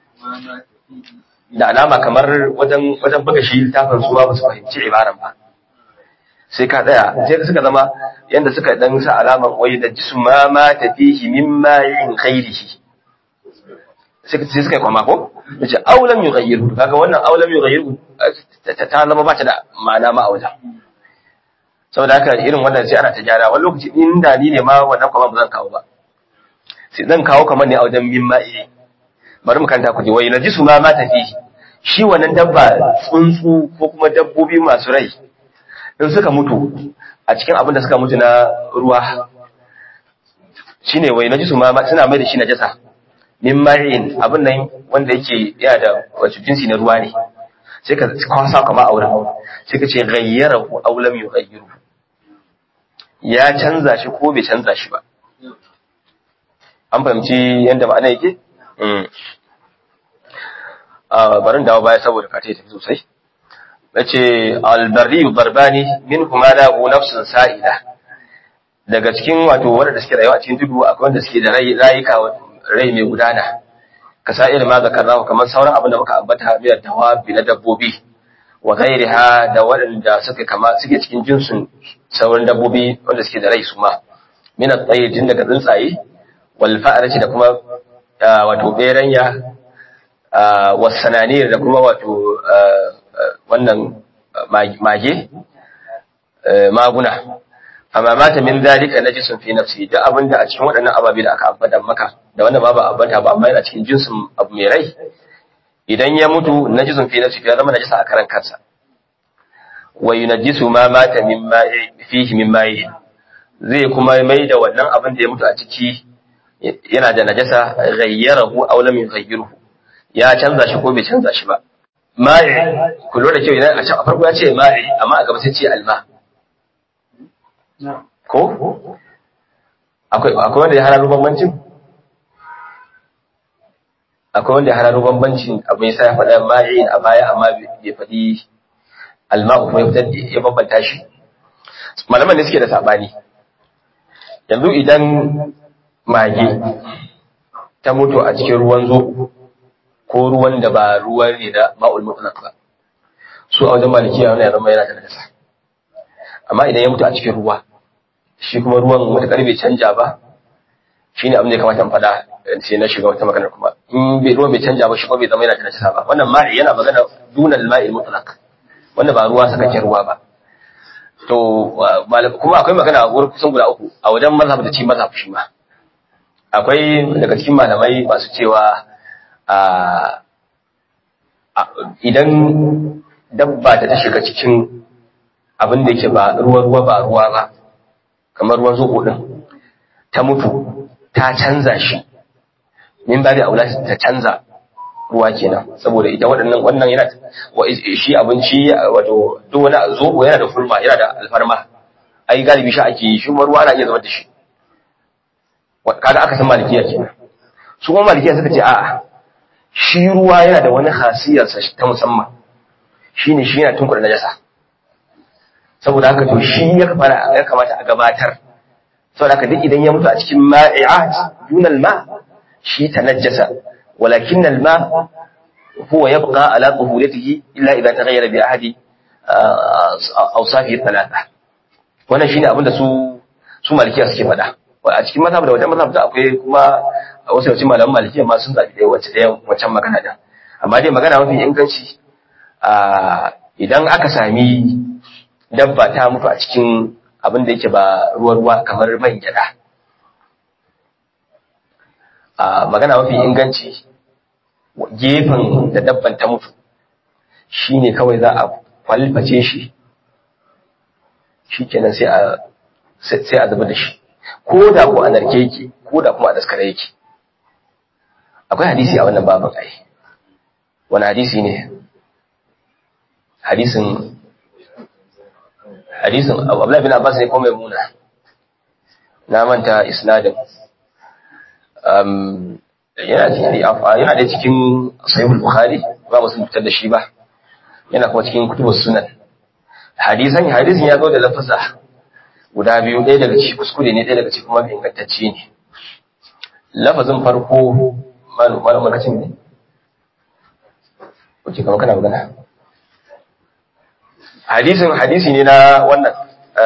da alama kamar wajen wajen buga shi littafin su ba su fahimci ibaran ba sai ka tsaya sai suka zama yanda suka dan sa alaman wai da jisu ma ma tafihi mimma yin khairihi sai sai suka kwama ko yace aulam yughayyiru kaga wannan aulam yughayyiru ta zama ba ta da ma'ana ma a wajen saboda haka irin wannan sai ana ta gyara wani lokaci inda ni ne ma wannan kwama ba zan kawo ba sai zan kawo kamar ne a wajen mimma bari mu kanta ku ji wai najisu ma ma tafi shi wannan dabba tsuntsu ko kuma dabbobi masu rai in suka mutu a cikin abin da suka mutu na ruwa shine wai najisu ma suna mai da shi najasa min ma'in abin nan wanda yake yana da wato jinsi na ruwa ne sai ka kwasa kama a wurin sai ka ce ghayyarahu aw lam yughayyiru ya canza shi ko bai canza shi ba an fahimci yadda ma'ana yake barin dawo baya saboda ka tafi sosai nace albarri barbani min kuma la hu nafsun sa'ila daga cikin wato wanda suke rayuwa a cikin tudu akwai wanda suke da rayuka rai mai gudana ka sa irin ma zakarna kamar sauran abin da muka ambata biyar dawabi na dabbobi wa ghairiha da waɗanda suke kama suke cikin jinsin sauran dabbobi wanda suke da rai su ma min at-tayr tun daga tsuntsaye wal fa'arati da kuma wato beranya wasananiyar da kuma wato wannan mage maguna amma mata min zalika najisun fi nafsi da abinda a cikin waɗannan ababe da aka ambata maka da wanda ba ba ambata ba amma yana cikin jinsin abu mai rai idan ya mutu najisun fi nafsi ya zama najisa a karan kansa wa yunajjisu ma mata min ma'i fihi min ma'i zai kuma mai da wannan abin da ya mutu a ciki yana da najasa ghayyarahu aw lam yughayyiruhu ya canza shi ko bai canza shi ba ma'i ku lura da kyau idan a can a farko ya ce ma'i amma a gaba sai ce alma ko akwai akwai wanda ya hararo bambancin akwai wanda ya hararo bambancin abin yasa ya faɗa ma'i a baya amma bai faɗi alma kuma ya fitar ya bambanta shi malaman ne suke da sabani yanzu idan mage ta mutu a cikin ruwan zo ko ruwan da ba ruwan ne da ma'ul mutlaq ba su a wajen malikiya wannan ya zama yana da najasa amma idan ya mutu a cikin ruwa shi kuma ruwan wata bai canja ba shine abin da ya kamata in faɗa sai na shiga wata magana kuma in bai ruwan bai canja ba shi kuma bai zama yana da najasa ba wannan ma'i yana magana dunal ma'il mutlaq wanda ba ruwa sakakken ruwa ba to kuma akwai magana a wurin kusan guda uku a wajen mazhab da ci mazhab shi ma akwai daga cikin malamai masu cewa idan dabba ta ta shiga cikin abin da yake ba ruwa ruwa ba ruwa ba kamar ruwan zuƙo din ta mutu ta canza shi min ba da aula ta canza ruwa kenan saboda ita waɗannan wannan yana shi abinci wato duk wani zobo yana da fulma yana da alfarma ai galibi shi ake yi shi kuma ruwa ana iya zama da shi kaga aka san malikiya kenan su kuma malikiya suka ce a'a shi ruwa yana da wani hasiyar sa ta musamman shine shi yana tunkura najasa saboda haka to shi ya kamata ya kamata a gabatar saboda haka duk idan ya mutu a cikin ma'i'at dunal ma shi tanajjasa ولكن الماء هو يبقى على طهورته إلا إذا تغير بأحد أوصافه الثلاثة wannan shine abin da su su malikiya suke faɗa a cikin mazhab da wajen mazhab da akwai kuma wasu yawancin malaman malikiya ma sun zaɓi ɗaya wacce ɗaya wancan magana da amma dai magana mafi inganci idan aka sami dabba ta mutu a cikin abin da yake ba ruwa-ruwa kamar man gyaɗa a magana mafi inganci gefen da dabban ta mutu shi ne kawai za a kwalface shi shi kenan sai a sai a zuba da shi ko da ko a narke yake ko da kuma a daskare yake akwai hadisi a wannan babin ai wani hadisi ne hadisin hadisin Abdullah bin Abbas ne ko mai muna na manta isnadin um yana yana da cikin sahihul bukhari ba musu fitar da shi ba yana kuma cikin kutubus sunan hadisan hadisin ya zo da lafasa guda biyu ɗaya daga ciki kuskure ne ɗaya daga ciki kuma ingantacce ne lafazin farko malamin lokacin ne wace kama kana magana hadisin hadisi ne na wannan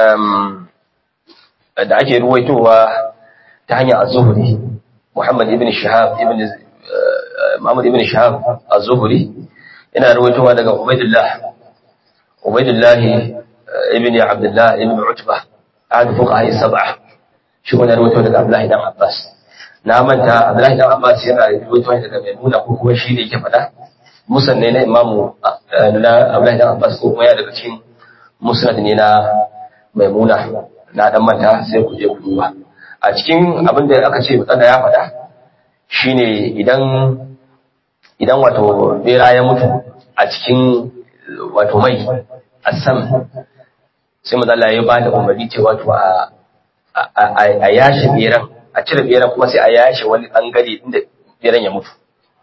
da ake ruwaitowa ta hanyar az-zuhri Muhammad ibn Shihab ibn Muhammad ibn Shihab az-Zuhri yana ruwaitowa daga Ubaydullah Ubaydullah ibn Abdullah ibn Utbah ahad fuqaha sab'a shi wannan ruwaito daga Abdullah ibn Abbas na manta Abdullah ibn Abbas yana ruwaitowa daga Maimuna ko kuma shi ne yake faɗa musan ne na Imamu na Abdullah ibn Abbas ko kuma ya daga cikin musnad ne na Maimuna na dan manta sai ku je ku duba a cikin abin da aka ce mutsada ya faɗa shine idan idan wato bera ya mutu a cikin wato mai asam sai mazala ya ba da umarni ce wato a a yashe beran a cire beran kuma sai a yashe wani bangare inda beran ya mutu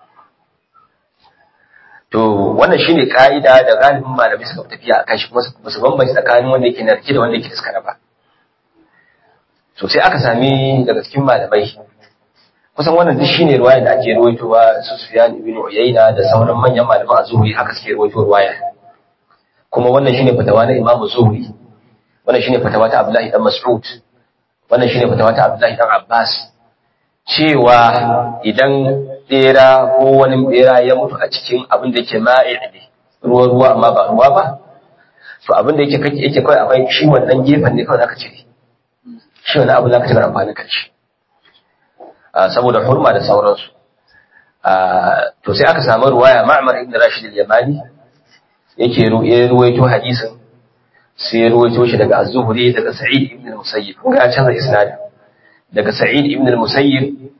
to wannan shine ka'ida da galibin malamai suka tafiya akan shi kuma su bambanci tsakanin wanda yake narke da wanda yake daskara ba to sai aka sami daga cikin malamai kusan wannan duk shine ruwaya da ake ruwaitowa su Sufyan ibn Uyayna da sauran manyan malaman az-Zuhri haka suke ruwaito ruwaya kuma wannan shine fatawa na Imam Zuhri wannan shine fatawa ta Abdullahi dan Mas'ud wannan shine fatawa ta Abdullahi dan Abbas cewa idan bera ko wani bera ya mutu a cikin abin da yake ma'i ne ruwa ruwa amma ba ruwa ba to abin da yake kake yake kai akwai shi wannan gefen ne kawai zaka cire shi wani abu zaka cire amfani kan shi saboda hurma da sauransu to sai aka samu ruwaya Ma'mar ibn Rashid al-Yamani yake ruwaito hadisin sai ya ruwaito shi daga Az-Zuhri daga Sa'id ibn al-Musayyib kun ga ya canza isnadin daga Sa'id ibn al-Musayyib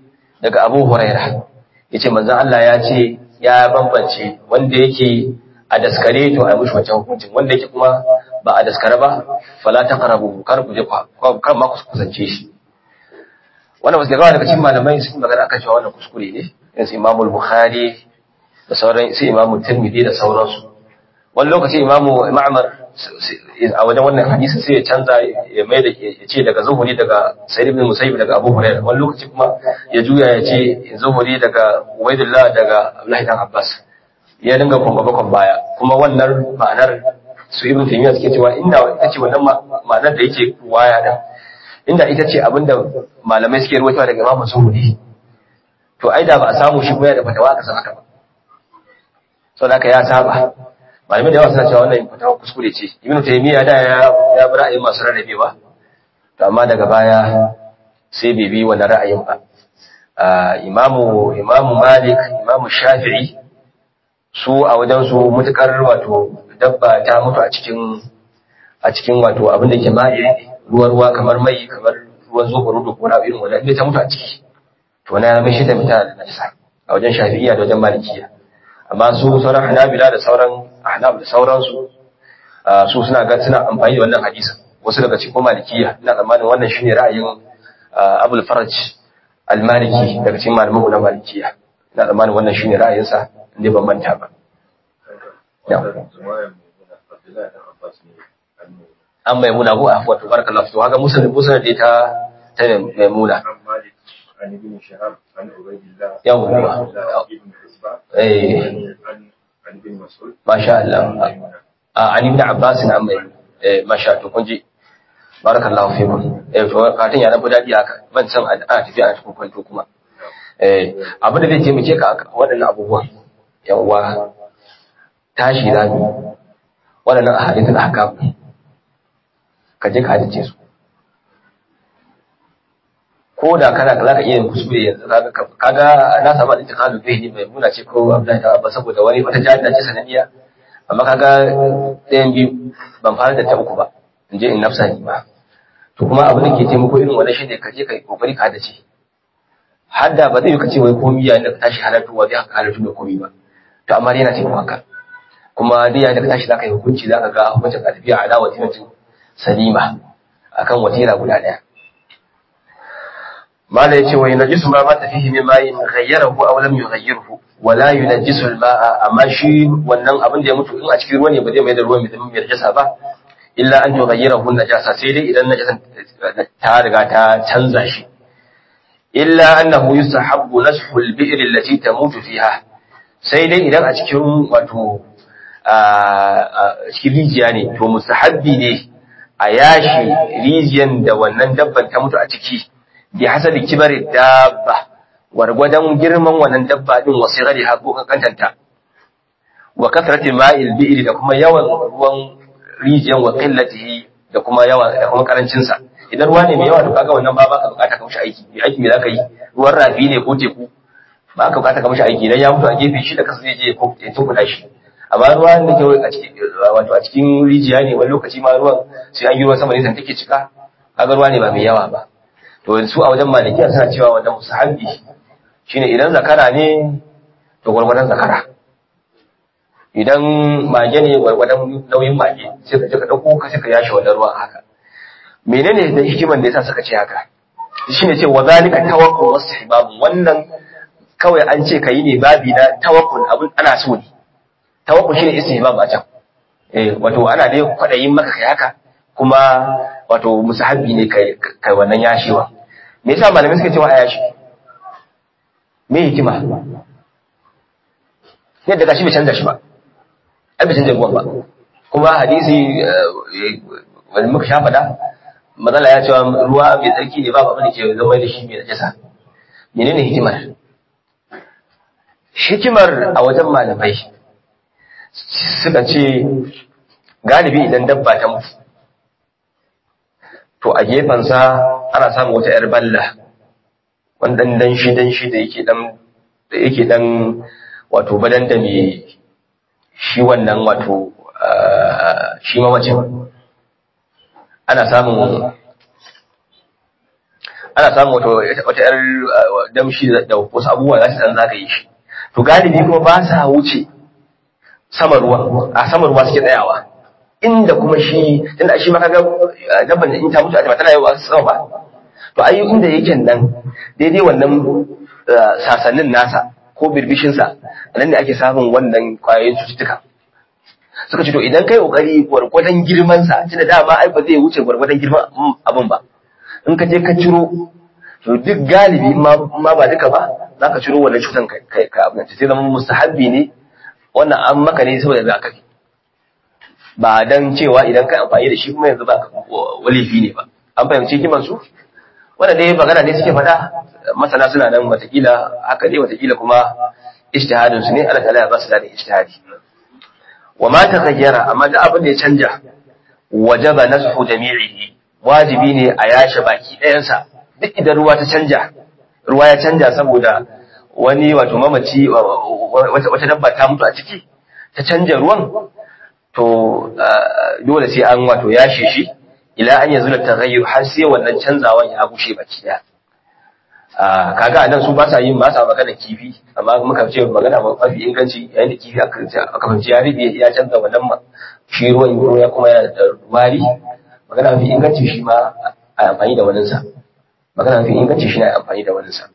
daga Abu Huraira yace manzon Allah ya ce ya bambance wanda yake a daskare to a mishi wancan hukuncin wanda yake kuma ba a daskare ba fala taqrabu kar ku je kar ma ku kusance shi wannan wasu gawa daga cikin malamai sun magana akan cewa wannan kuskure ne yanzu Imam Bukhari da sauran sai Imam Tirmidhi da sauransu wani lokaci Imam Ma'mar a wajen wannan hadisi sai ya canza ya mai da ya ce daga zuhuri daga Sa'id ibn Musayyib daga Abu Hurairah wani lokaci kuma ya juya ya ce zuhuri daga Ubaidullah daga Abdullahi dan Abbas ya dinga kuma bakon baya kuma wannan ma'anar su ibn Taymiyyah suke cewa inda ita ce wannan ma'anar da yake waya da inda ita ce abinda malamai suke ruwaitowa daga Imam Zuhuri to ai da ba a samu shi kuma ya da fatawa aka san haka ba saboda haka ya saba malamai da yawa suna cewa wannan fatawa kuskure ce ibn Taymiyyah da ya ya bi ra'ayin masu rarrabewa to amma daga baya sai bai bi wannan ra'ayin ba imamu imamu Malik imamu Shafi'i su a wajen su mutukar wato dabba ta mutu a cikin a cikin wato abin da ke ma'i ruwa ruwa kamar mai kamar ruwan zofaro da kora irin wanda bai ta mutu a ciki to na mai shi da mita da najisa a wajen shafi'iyya da wajen malikiya amma su sauran hanabila da sauran ahnaf da sauransu su suna ga suna amfani da wannan hadisin wasu daga cikin malikiya ina tsammanin wannan shine ra'ayin abul faraj al-maliki daga cikin malaman na malikiya ina tsammanin wannan shine ra'ayinsa inda ban manta ba an maimuna ko a wato barakallahu to haka musulun musulun da ta ta maimuna
عن ابن شهاب عن عبيد الله
يوم
عن ابن حزبة
إيه.
عن عن ابن مسعود
ما شاء الله a an ibn abbas an mai eh masha to kun ji barakallahu fikum eh to katin ya nafi dadi haka ban san a tafi a cikin kwanto kuma eh abin da zai taimake ka a waɗannan abubuwan yawa tashi zamu waɗannan ahadithul ahkam ka je ka hadice su ko da kana za ka iya yin kuskure yanzu kaga kaga na samu al-intiqalu bihi mai muna ce ko Abdullahi ta Abba saboda wani wata jahila ce sanadiya amma kaga ɗayan biyu ban fara da ta uku ba in je in nafsa ni ba to kuma abin da ke taimako irin wannan shine ka je ka yi kokari ka dace hadda ba zai yi ka ce wai komi yayin da ka tashi halartuwa zai haka halartu da komi ba to amma dai yana taimako haka kuma dai yayin da ka tashi za ka yi hukunci za ka ga hukuncin ka tafiya ala watinatin salima akan watira guda ɗaya mala yace wa yunajjisu ma mata fihi min ma'in ghayyarahu aw lam yughayyirhu wa la yunajjisu al-ma'a amma shi wannan abin da ya mutu in a cikin ruwa ne ba zai mai da ruwan mai zama mai najasa ba illa an yughayyirahu najasa sai dai idan najasan ta riga ta canza shi illa annahu yustahabbu nashu al-bi'r allati tamutu fiha sai dai idan a cikin wato a cikin rijiya ne to mustahabbi ne a yashi rijiyan da wannan dabban ta mutu a ciki bi hasabi kibari dabba wargwadon girman wannan dabba din wasu gari ha ko kankantanta wa kasrati ma'il bi'ri da kuma yawan ruwan rijiyan wa qillatihi da kuma yawa da kuma karancin sa idan ruwa ne mai yawa to kaga wannan ba ka bukata ka mishi aiki mai aiki me zaka yi ruwan rafi ne ko teku ba ka bukata ka mishi aiki idan ya mutu a gefe shi da kasa zai je ko ya tunkuda shi amma ruwa da ke a cikin wato a cikin rijiya ne wani lokaci ma ruwan sai an yi ruwan sama ne san take cika kaga ruwa ne ba mai yawa ba to su a wajen malikiya suna cewa wannan musahabi shine idan zakara ne to gwargwadon zakara idan mage ne gwargwadon nauyin mage sai ka je ka dauko ka sai ka yashi wannan ruwa haka menene da hikiman da yasa suka ce haka shine ce wa zalika tawakkul wastihbab wannan kawai an ce kayi ne babi na tawakkul abin ana so ne tawakkul shine istihbab a can eh wato ana dai kwadayin maka kai haka kuma wato musahabi ne kai kai wannan yashewa me yasa malamai suka cewa a yashi me hikima yadda gashi bai canza shi ba ai bai canza ruwan ba kuma hadisi wani muka sha faɗa matsala ya cewa ruwa mai tsarki ne babu abin da ke zama da shi mai najasa menene hikimar hikimar a wajen malamai suka ce galibi idan dabba ta mutu to a gefensa ana samun wata ‘yar balla wanda dan shi dan shi da yake dan da yake dan wato badan da me shi wannan wato shi mamacin ana samun ana samun wata wata yar damshi da wasu abubuwa za su dan zagaye shi to galibi kuma ba sa wuce sama ruwa a sama ruwa suke tsayawa inda kuma shi tunda shi ma kaga dabban da in ta mutu a tana yawa sama ba to ayi inda yake nan daidai wannan sasannin nasa ko birbishin sa nan ne ake samun wannan kwayoyin cututtuka suka ce to idan kai kokari gwargwadon girman sa tunda dama ai ba zai wuce gwargwadon girman abin ba in ka je ka ciro to duk galibi ma ba duka ba za ka ciro wannan cutan kai ka abin sai zama mustahabbi ne wannan an maka ne saboda zakari ba dan cewa idan ka amfani da shi kuma yanzu ba walifi ne ba an fahimci kiman su wanda dai magana ne suke faɗa masana suna nan watakila haka ne watakila kuma ijtihadin su ne Allah ta'ala ya ba su da ijtihadi wa ma taghayyara amma da abin da ya canja wajaba nashu jami'ihi wajibi ne a yashe baki ɗayansa duk idan ruwa ta canja ruwa ya canja saboda wani wato mamaci wata dabba ta mutu a ciki ta canja ruwan to dole sai an wato yashe shi ila an yanzu da taghayyur har sai wannan canzawan ya gushe baki daya kaga anan su ba sa yin ba sa magana kifi amma muka ce magana mafi inganci yayin da kifi aka aka fahimci ya ribe ya canza wannan shi ruwan ruwa ya kuma yana da wari magana mafi inganci shi ma a amfani da wannan sa magana mafi inganci shi ne a amfani da wannan sa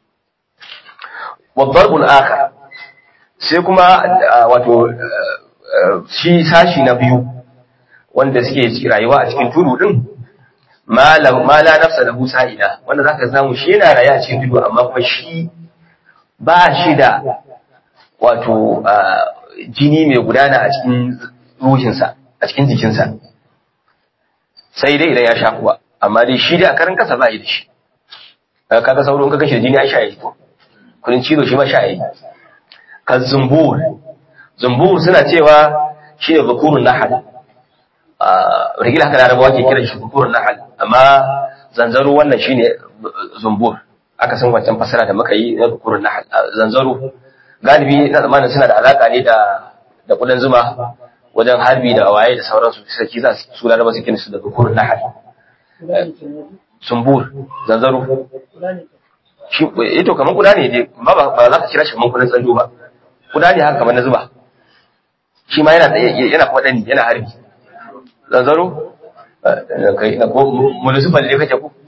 والضرب الآخر sai kuma wato shi sashi na biyu wanda suke rayuwa a cikin tudu din ma la nafsa lahu sa'ida wanda zaka samu shi yana rayuwa a cikin tudu amma kuma shi ba shi da wato jini mai gudana a cikin ruhinsa a cikin jikinsa sai dai idan ya sha kuwa amma dai shi da a karin kasa ba yi da shi kaga sauro in ka kashe jini ya sha yi ko kudin cizo shi ma sha yi kan zumbur zumbur suna cewa shi ne bukurun nahal rigila haka larabawa ke kiran shi bukurun nahal amma zanzaro wannan shi ne zumbur aka san wancan fasara da muka yi na bukurun nahal zanzaro galibi na zamanin suna da alaka ne da da kudan zuma wajen harbi da waye da sauransu sarki za su laraba su su da bukurun nahal zumbur zanzaro shi ito kamar kuda ne dai ba ba za ka kira shi kamar kudan tsallo ba kuda ne haka kamar na zuba shi ma yana yana kuma dani yana harbi zanzaro kai na ko municipal ne kake ku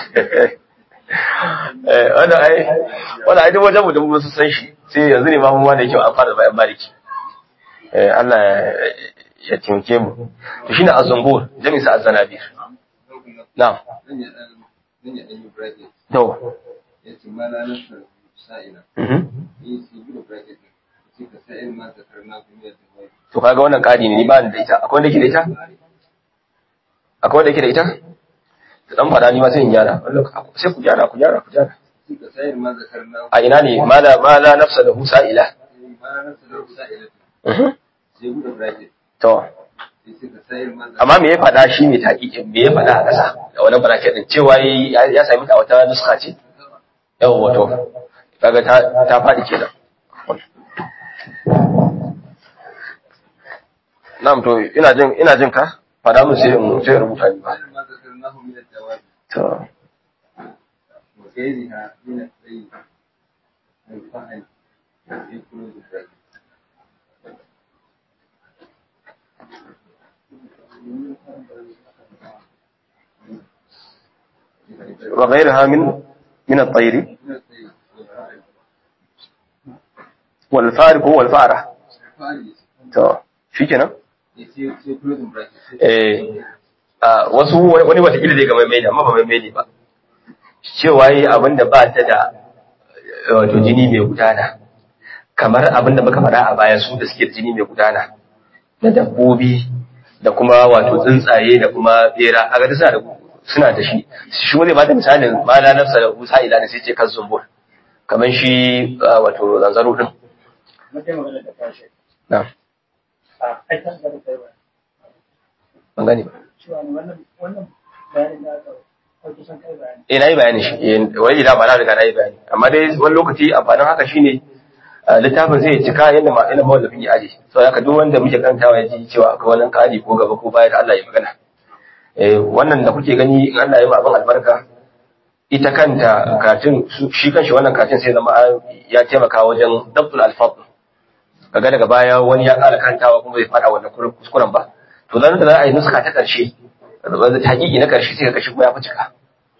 eh wanda ai wanda ai duk wajen mu da mu san shi sai yanzu ne ma mu ma da yake an fara bayan bariki eh Allah ya taimake mu to shine azambur jami'a sa azanabir na'am to
yace ma na nasa sa'ila
mhm
yi su gudu bracket ce ka sa'il ma ta karna kuma da wai
to kaga wannan kadi ne ni ba ni da ita akwai wanda yake da ita akwai wanda yake da ita da dan fada ni ma sai in gyara Wani lokaci- sai ku gyara ku gyara ku gyara
ce ka sa'il ma ta karna
a ina ne ma la ma la nafsa lahu sa'ila
ma na nasa da sa'ila
mhm
sai gudu bracket
to
sai ce ka sa'il ma ta
amma me ya fada shi ne taqiqin me ya fada a ƙasa da wannan bracket din cewa yayi- ya ya sami ta a wata nuska ce yawa wato kaga ta ta fadi kenan Na'am to ina jin ina jin ka fada mun sai in sai in rubuta ni ba
sa'il ma ta karna min al-jawab
to
wa ghayriha min al-sayyi al-fa'il yakunu bracket
وغيرها من من الطير
min al-sayyi al-fa'il
والفارق هو الفارة
fa'il
to shikenan
ya ce sai closing bracket sai
eh a wasu wani watakila zai ga mai ne amma ba mai ne ba cewa yi abinda ba ta da eh, wato jini mai gudana kamar abinda muka faɗa a baya su da suke da jini mai gudana na dabbobi da kuma wato tsuntsaye da kuma bera a ga suna da suna da shi shi wani ba da misalin ma la nafsa da husa ila ne sai ce kan zumbur kamar shi ah, wato zanzaro din
mutum magana da kashe
na
a aikan da kai ba
ban gani ba
cewa ne wannan wannan bayanin da aka kai kusan kai bayani
eh na yi bayani shi eh, wani da ba na riga na yi bayani amma dai wani lokaci amfanin haka shine ah, littafin zai cika yadda ma ina mawallafin ya aje so haka duk wanda muke karantawa ya ji cewa akwai wani kari ko gaba ko baya da Allah ya magana eh wannan da kuke gani in Allah ya yi abin albarka ita kanta katin shi kanshi wannan katin sai zama ya taimaka wajen dabtul alfaz kaga daga baya wani ya ƙara kantawa kuma bai fada wannan kuskuren ba to zan da za a yi nuska ta ƙarshe hakiki na ƙarshe sai ka kashi kuma ya fi cika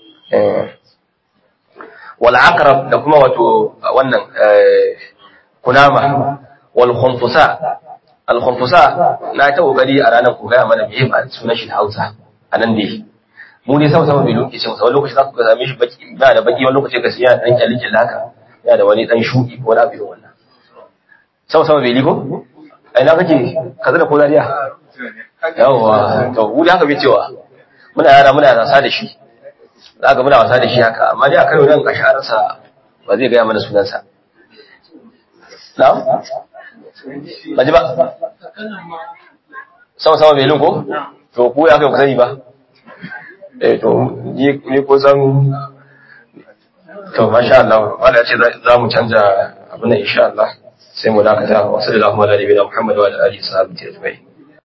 wal aqrab da kuma wato wannan kunama wal khunfusa al khunfusa na ta kokari a ranar ku gaya mana me ba sunan shi da Hausa anan dai mu ne sama sama bai lokaci sai wani lokaci za ku ga same shi baki ba da baki wani lokaci ga siya dan kyalin kyalin haka yana da wani dan shuki ko wani abu irin wannan sama sama bai liko ai na kake kaza da ko zariya yawa to wuri haka bai cewa muna yara muna wasa da shi za ka muna wasa da shi haka amma dai a karo nan kashararsa ba zai gaya mana sunansa na'am ba ji ba sama sama bai ko to ku ya kai ku sani ba eh to ni ko san to masha Allah wanda ya ce za mu canja abin nan insha Allah sai mu dakata wa sallallahu alaihi wa sallam Muhammad wa alihi wa sahbihi ajma'in